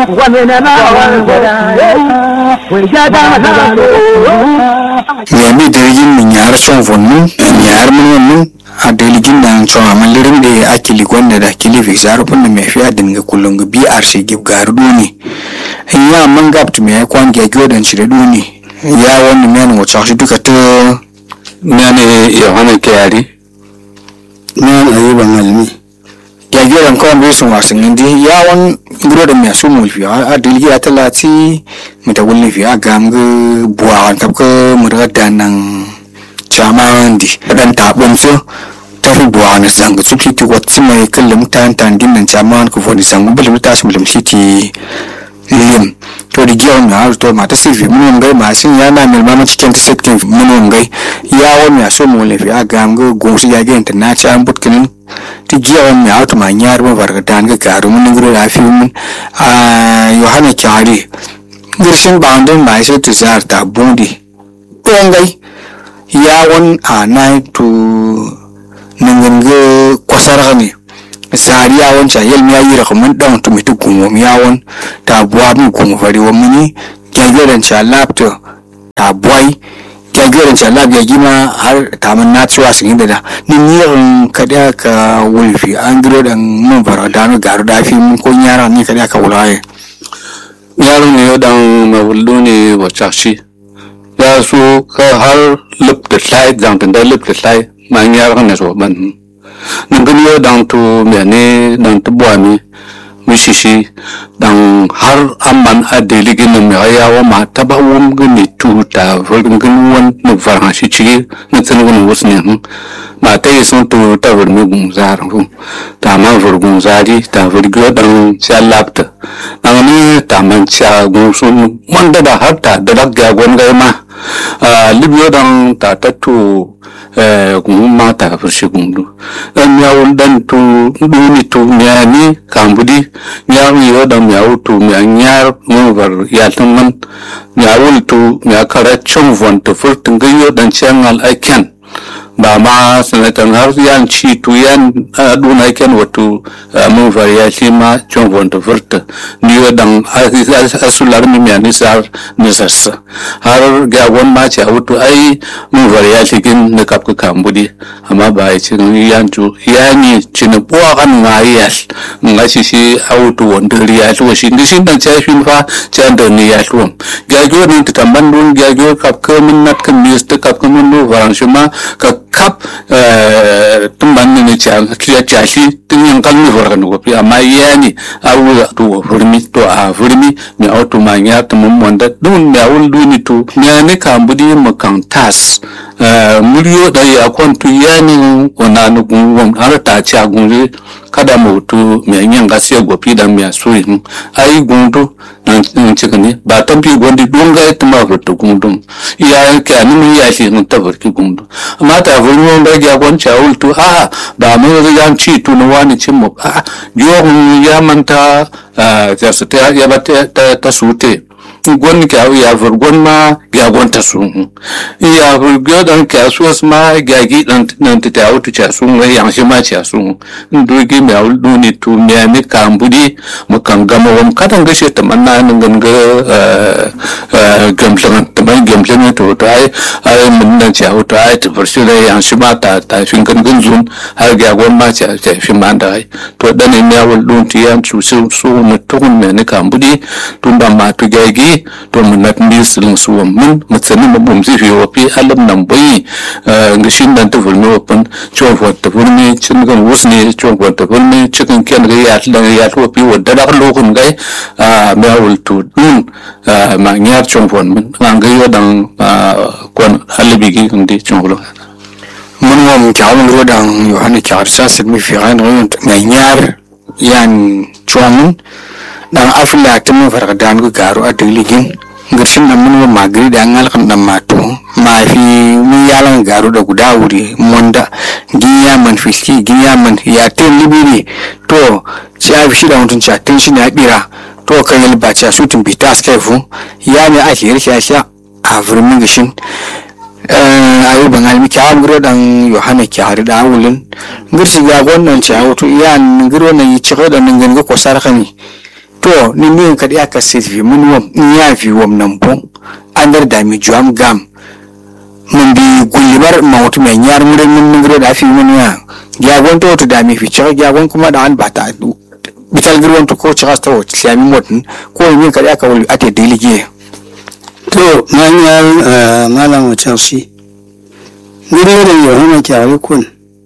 yami deligin min yar son vonnu yar mun wannan a deligin da so amalirin da akili gwanda da kili fi zaru pun me fi adin ga kullun ga bi arshe gib garu duni ya man gapt me kwan ga gyodan shi da duni ya wannan men wacce shi duka ta nane yohana kayari men ayuban almi ya gyodan kwan bai sun wasan indi ya wan gro da me su mulfi a deligi a talati mita wulni fi a gam ga buwa kap ka murga da nan chama ndi dan ta bom so ta fi buwa na zanga tsupsi ki wat mai kallam tan tan din nan chama ko fodi zangu bulu ta su bulum siti lim to di giyon na har to mata silvi mun ngai ma sin ya na mil mama cikin ta setkin mun ngai ya wa mi aso mu le fi a gam ga gonsu ya ga na cha an butkinin ti giyon mi auto ma nyar ma barga dan ga garu mun ngro la fi mun a yohana kyari girshin boundin ma sai tu zar ta bundi ngai yawon a na to ningin kwasar ne sari yawon ca yel ya yi rakamun dan to mitu gumo yawon ta buwa mi gumo fari wa muni gyagyoran ca lapto ta buwai gyagyoran ca lab ya gima har ta man na tsuwa sun yi da ni niyan kada ka wulfi an giro dan mun fara da no garu da fi mun ko nyara ni kada ka wulaye yaro ne yodan mawullu ne wacashi ya so ka har lip da slide zang da lip da slide ma nyar ne so ban nangin yo dang tu me ne dang tu bua mi mi shi shi dang har amman a deligin ne me ya wa ma ta ba wum gni tu ta vol ngin won nu var ha shi chi na tsan won wus ne hm ma ta yi sun tu ta vol mi gun zar hu ta ma vol gun zari ta vol gyo dang cha lapta nang ni ta man cha gun sun man da da har ta da da ga gon ga ma a libyo dang ta ta tu gun ma ta fur shi gun du dan ya wul dan tu du ni tu nya ni kambudi nya wi yo dan ya wul tu nya nya mu var ya tan man nya wul tu nya kara chung von tu fur tun ga yo dan changal ai ken ba ma sanatan har yan ci tu yan duna ken wato mun var ya ci ma chung von tu fur ta ni yo dan asular mi mi ani sar ni sassa har ga gon ma ci auto ai mun var ya ci kin na kap ka kambudi amma ba ya ci yan ju yani ci na buwa kan nga ya nga ci shi auto wanda riya to shi ni shin dan ci fin fa ci an da ni ya to ga go ni ta tamban dun ga go kap ka mun nat kan ni sta kap ka mun no varan shi ma ka kap tumban ni ci an ci ya shi tun yan kan ni varan ko amma yani awu to furmi to a furmi mi auto ma ya to mun wanda dun ya wul duni to ya ne kambudi mu kan tas muryo da ya kwantu yani wana nu gun har ta ci a gunje kada mu tu mi yan ga sai gopi da mi so yin ai gundu nan cikin ne ba ta bi gondi don ga ta ma furta gundum ya ka ni mu ya shi mun ta furki gundu amma ta furmi wanda ga gon cha ultu a ba mu ga yan ci tu no wani cin mu a yo ya manta ta su ta ya ba ta ta sute gon ka ya fur gon ma ga gon ta su ya fur ga dan ka su ma ga gi dan nan ta ta wutu cha su ga yang shi ma cha su ndu gi me aul du ni tu me ni kan budi mu kan gama wam kadan ga shi ta manna nan gan ga gamshan ta ban gamshan to to ai ai mun nan cha wutu ai ta fur shi da yang shi ma ta ta fin kan gan zun har ga gon ma cha ta fi ma da ai to dan ne ya wul dun ti yan su su su mu tukun me ni kan budi tun ba ma tu ga gi to mun na ndi silin su wam mun mu tsani mu bum zi fi wa fi alam nan bai ga shin dan ta fulmi wa pan chon fo ta fulmi chin gan wus ne chon fo ta fulmi chikin ken ga ya dan ya to fi wa da da lokun ga a ma wul tu dun ma nyar chon fo mun an ga yo dan kon halibi gi ndi chon fo mun wa mun kyawun rodan yohana kyawar sa silmi fi ran ran mai nyar yan chong dan afla ta mun farka dan ga garu a diligin girshin nan mun wa magri da an alkan dan mato ma fi mun yalan garu da guda wuri monda ginya man fiski ginya man ya ten libiri to ci a fi da mutun ci tin shi na bira to kan yal ba ci su tun bita skai fu ya ne ake yarki a sha a furmin gishin ayu bangal mi kyawa ngiro dan yohana kyari da wulin ngirsi ga gonnan ci awto ya ngiro na yi ciko da ngan ga ko sarkani to ni mi ka dia ka sit fi mun wam ni ya fi wam nan bon andar da mi juam gam mun bi gullibar ma wato mai nyar mun mun mun da fi mun ya ya gon to to da mi fi cha ya gon kuma da an bata bital girwan to ko cha sta wo tsami motin ko mi ka dia ka wuli ate delige to manyar malam chelsea gudu da yohana kyawai kun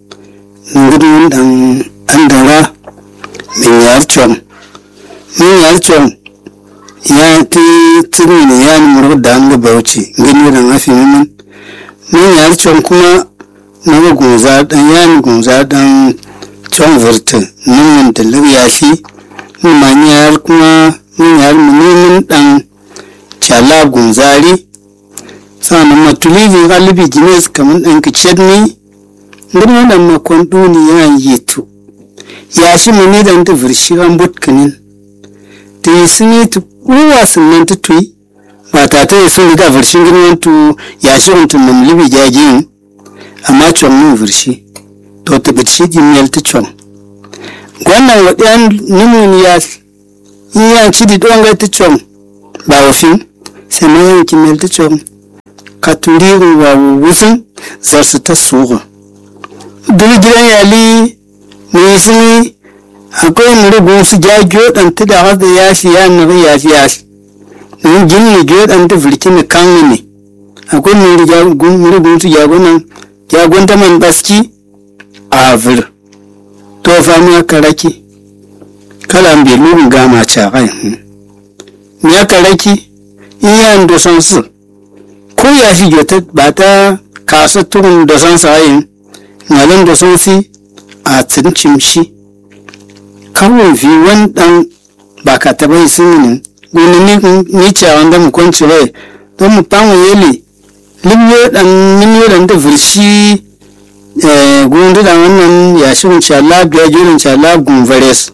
gudu dan andara min yar chom min yar chom ya ti tiri ne ya ni muru da an bauchi gani da mafi min min yar chom kuma na ga gunza dan ya ni gunza dan chom virtu nan da ya fi min yar kuma min yar min dan chala gunzari sannan matulivin galibi gines kamar ɗan kicet ne ngir wadan makon duniya yetu ya shi mani da ta virshi an butkanin ta yi suni ta uwa sunan ta tuyi ba ta ta yi suni da virshin girman tu ya shi wantun nam libi jagiyin amma con mun virshi to ta bitshi jimiyar ta con wannan waɗiyan nimun ya yi yanci da ɗonga ta con ba wafin sai ma yanki mel ta con ka turi wa wusun zarsu ta sugu duk gidan yali mai suni akwai muri gun su ja gyodan ta da hada ya shi ya nuri ya shi ya shi nun gini gyodan ta firki na kan ne akwai muri gun su jagonan jagon ta man baski a vir to fa mu aka raki kala bai lugun gama cakai mu aka raki iyan dosan su ko ya shi gyota ba ta kasa turun dosan sa'ayin ngalin dosan si a tsincin shi kawai fi wani dan ba ka taba yi sun gini ni ce wanda mu kwanci rai don mu famu yeli libyo dan minyo dan da furshi gundu da wannan ya shi wunce Allah biya jirin ce Allah gunvares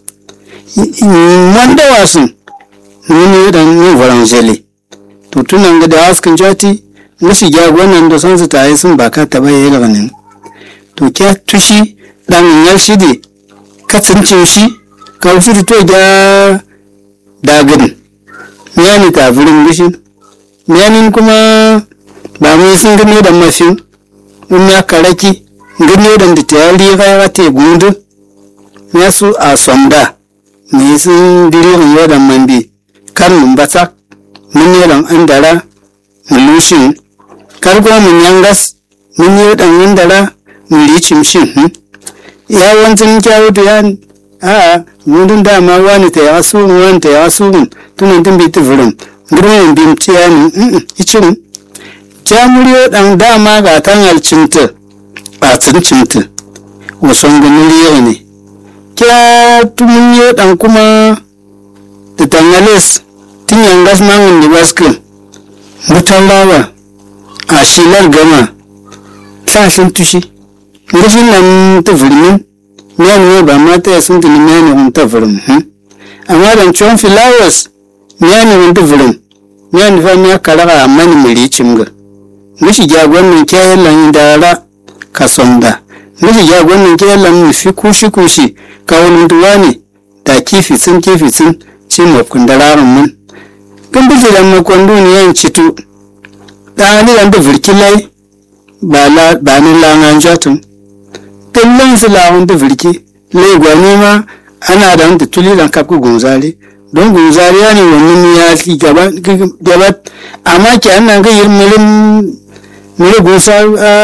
wanda wasu minyo dan yin faranjeli to tunan ga da haskan jati musu jagonan da son su tayi sun ba ka taba yi ganin to kya tushi dan yar shidi ka tsincin shi ka wuce to ja dagin miyani ta furin bishin miyanin kuma ba mai sun gano da mafin in ya karaki gano da da ta yari ya te gundu ya su a sonda mai sun diririn yau da mambi kan mun bata mun yi ran andara mun lushin kargo mun yangas mun yi dan andara mun ricin shin ya wanzan kyawu da yan a gudun dama wani ta ya su wani ta ya su tunan tun bi tufurin gurin bim ce ya ni icin jamuriyo dan dama ga tan alcinta a cincinta wasan gumuriyo ne kya tumunyo dan kuma da tangales tun yangas mangun da baskin mutan lawa a shilar gama sashin tushi gashin nan tufurimin miyani ne ba mata ya sun tuni miyani hun tufurin amma dan ciwon filawas miyani hun tufurin miyani fa miya karaga amma ni muri cimga mishi jagon nan kyayen lan dara ka sonda mishi jagon nan kyayen lan mi fi kushi kushi ka wani duwa ne da kifi sun kifi sun ci mafkun dararin mun kan bi jiran makon duniyan citu da ni dan da virkilai ba la ba ni langan jatun kallon su lawon da virki lai gwani ma ana da wanda tuli dan kafku gunzari don gunzari ya ne wannan ya fi gaba gaba amma ki an nan ga yin milin mili gunsa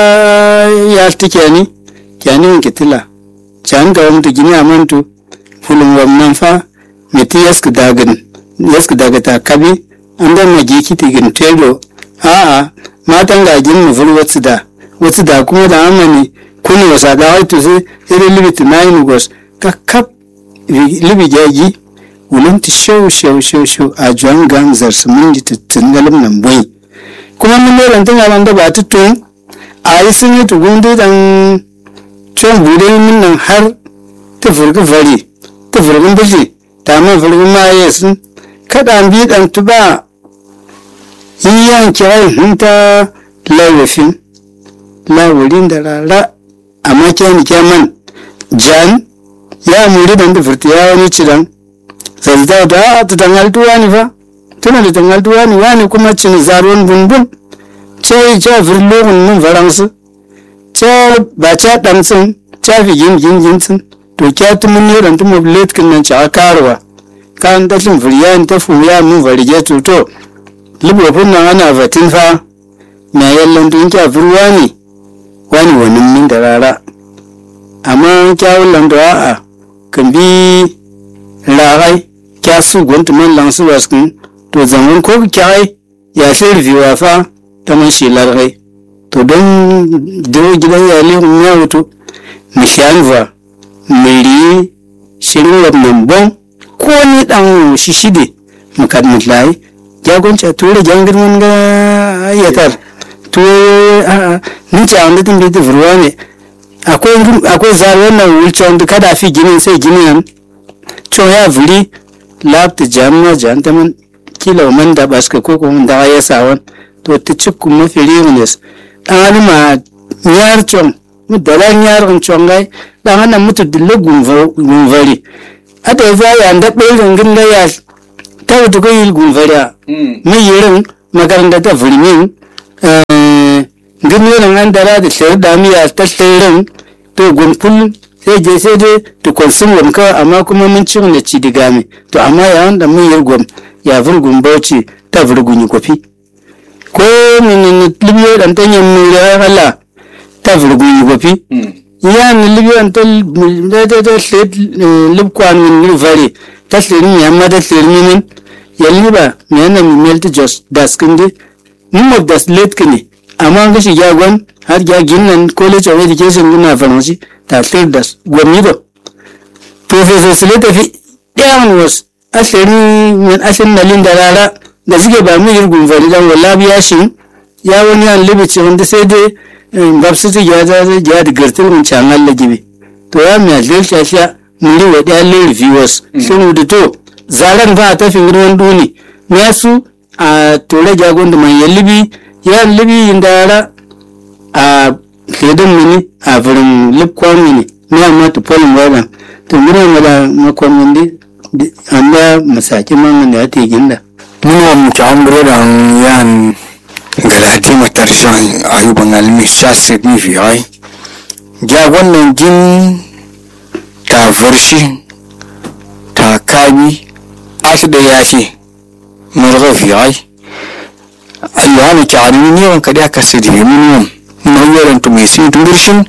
ya tike ni ki an yin kitila can ga wani gini a mantu fulun wannan fa meti yasku dagin yasku daga ta kabi an dan na giki tigin telo a'a matan gajin mu ful wasu da wasu da kuma da amani kuni wasa da haitu sai iri libiti na yi nugos ka kap libi jaji wulin ti shau shau shau shau a juan gan zarsu mun ji tutun galim nan boy kuma mun ne ran tana ran da ba tutun a yi sun yi tugun dai dan con bude min nan har ta furgi fari ta furgin bishi ta man furgin ma ya sun kada bi dan tuba yi yanke ai hunta lawafin lawurin da rara amma kyani kyaman jan ya muri dan da furti ya wani cidan sai ta ta ta tangal tu wani fa tuna da tangal tu wani wani kuma cin zaruwan bunbun ce ce virlogun mun faransu ce ba ca ɗansin ca fi gin gin gin tsin to kya tu mun yoran tu mablet kin nan ca karwa kan ta tun furiya ta fuya mun farige to to libofin nan ana fatin fa na yallan tun kya furwa ne wani wani min da rara amma kyawun lando a'a kan bi ragai kya su gwantu man lansu waskin to zaman ko kyai ya fi rufewa fa ta man shi largai to don dawo gidan yali ya wuto mishanva miri shirin wannan bon ko ni dan shi shide mukat mutlai jagonci ture jangirman ga yatar to a ni ta wanda tun bi furwa ne akwai akwai zar wannan wulce wanda kada fi ginin sai ginin to ya vuri labta jamma janta man kila man da baska ko kuma da ya sawan to ta cikku mafi riwnes dan ma nyar chong mu dala nyar on chongai dan ana mutu dille gunvari ada ya ya nda belin ginda ya ta wuta ko yil gunvari mu yirin makaranta ta fulmin gini nan an dara da shayar da miya ta shayarin to gunful sai je sai dai to konsun wam kawai amma kuma mun ci da ci diga mai to amma ya wanda mun yi gwam ya vurgun bauchi ta vurgun yi kofi ko min libiyo dan tanyen mu ya hala ta vurgun yi kofi ya ni libiyo ta da da da slet libkwan min vare ta slet ya ma da slet min ya liba me yana mi melt just daskinde mun mo das let kini amma ga shi gwan har ya ginnan college of education gina faransi ta slet das gwamido professor sleta fi ɗayan was asali min asin na linda rara da suke ba mu yirgun fari dan wala biya shi ya wani an libici wanda sai dai gabsu ta ya za zai ya da gartar mun can Allah gibe to ya mi alil ta sha muri wa da Allah viewers sun da to zaran ba ta fin ruwan duni me su a tore jagon da man yallibi ya libi inda rara a kedan mini a furin lipkwan mini ne amma to polin wadan to mura mala makon mindi amma masaki man da ta ginda muna mu ta ambro da yan galati matarshan ayuban almi shasir mi fi ai ja wannan gin ta farshi ta kabi asu da yashi murga fi ai ayyuhana ki alimi ne wanka da ka sidi minimum no yoran to me sin tungirshin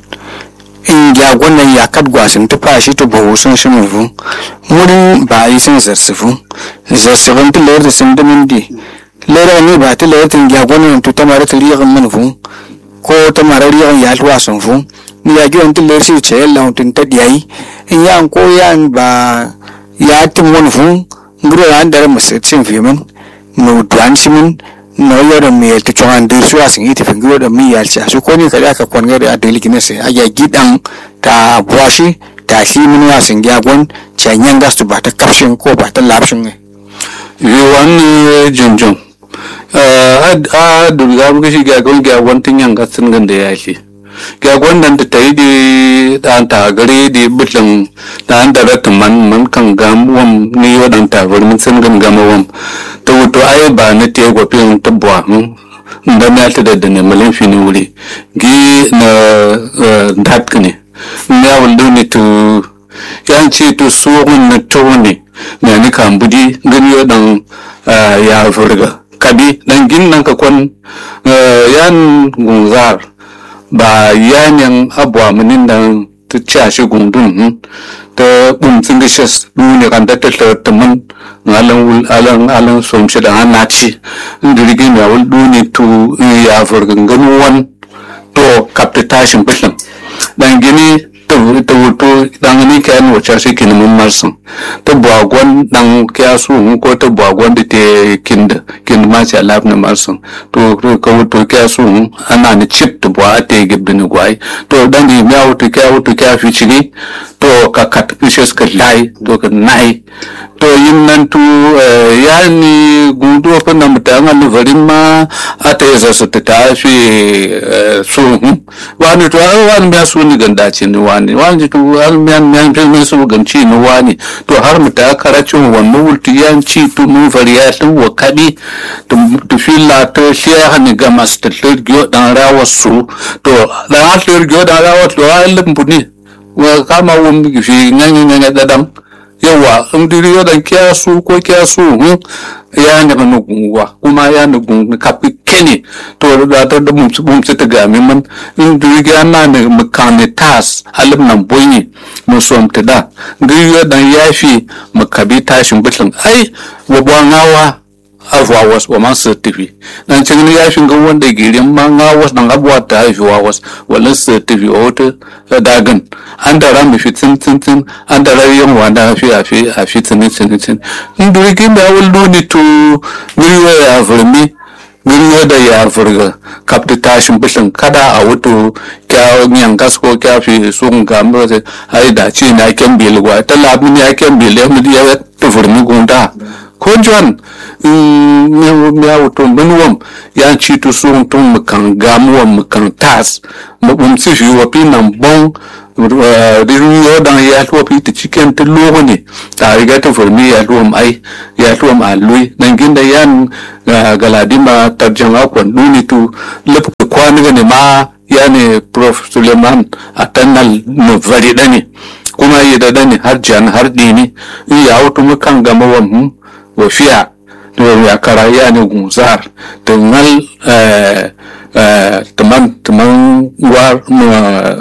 in ja wannan ya kat gwasin ta fashi to bawo sun shi mun fu murin ba yi sun zarsufu zarsufun ta lawar da sun damin di lera ne ba ta lawar tin ja wannan to ta mara ta riyan mun fu ko ta mara riyan ya tuwa sun fu ni ya giwan ta lawar shi ce yalla tun ta diyayi in ya ko ya ba ya tin mun fu ngro an dare musin fi mun no duan shi mun no yoro mi to chongan de suwa sin iti fingiro da mi yal cha su ko ni kada ka kon gari a deli kine se aya gidan ta bwashi ta shi min wa sin gya gon cha nyanga su ba ta kapshin ko ba ta lapshin ne yi wani junjun a durga muka shi gagon gagon tun yanga sun ganda ya shi gagon nan da ta yi di dan ta gare di bitlin da an da ratin man man kan gam wam ni wadan ta bari mun sun gan gama wam ta wuto ai ba na te gwafin ta buwa da na ta da ne malin fini wuri gi na dat ne ya wuldu ne to yan ce to so na to ne me ni kan budi gani wadan ya furga kabi dan gin nan ka kon yan gunzar ba yanyan abuwa munin nan ta ci shi gundun ta bumtsin gishes duni kan da ta ta mun alan wul alan alan som shi da ana ci dirgin ya wul duni tu ya furgan ganu wan to kapta tashin bishin dan gini ta wuto dan gani kayan wacce shi kin mun marsun ta buwagon dan kya su ko ta buwagon da te kinda kin ma ci alaf na marsun to ka wuto kya su ana ni chip ta buwa te gibbi ni gwai to dan di ya wuto kya wuto kya fi cini to ka kat fishes ka lai to ka nai to yin nan tu ya ni gudu fa na mutan an varin ma ata ya su ta tafi su wani to wani ya su ni ganda ce ni wani wani wani to har miyan miyan pe min su ganci ni wani to har mu ta karacin wannan wulti yanci to mun fariya tun wa kadi to to filla to shi ya hani ga master gyo dan rawa su to dan har gyo dan rawa to ai lumbuni wa kama wum fi nganyi nganyi dadam yawa in diri yodan kiyasu ko kiyasu hun ya ne nu gungwa kuma ya ne gung kapi keni to da ta da mum mum ta ga min man in diri ga na ne makane tas alim nan boyi mu som ta da diri yodan yafi makabi tashin bitin ai wa bwangawa afuwa was wa man certifi dan cikin ya shinga wanda girin ma nga was dan abuwa ta haifi wa was walin certifi o ta dagan an da ran fi tin tin tin an da ran yan wanda fi a fi a fi tin tin tin in duri kin da wul doni to guri ya furmi guri da ya furga kapta tashin bishin kada a wuto kya nyan gasko kya fi sun ga mu ai da ci na kyan bilwa ta labin ya kyan bilwa mu ya tufurmi gunda ko john ya wuto nuwam ya ci tu sun tun mukan gamuwa mukan tas mabum si fi wa pi nan bon riru yo dan ya tuwa pi ta cikin ta logo ne ta riga ta furmi ya tuwa ai ya tuwa ma lui nan ginda yan galadima tarjama kwan duni tu lafi kwani ne ma ya ne prof suleiman a tannal na vari dani kuma yi da dani har jan har dini ya wuto mukan gama wa mu wafiya to ya kara ya ne gunzar to ngal eh eh teman teman war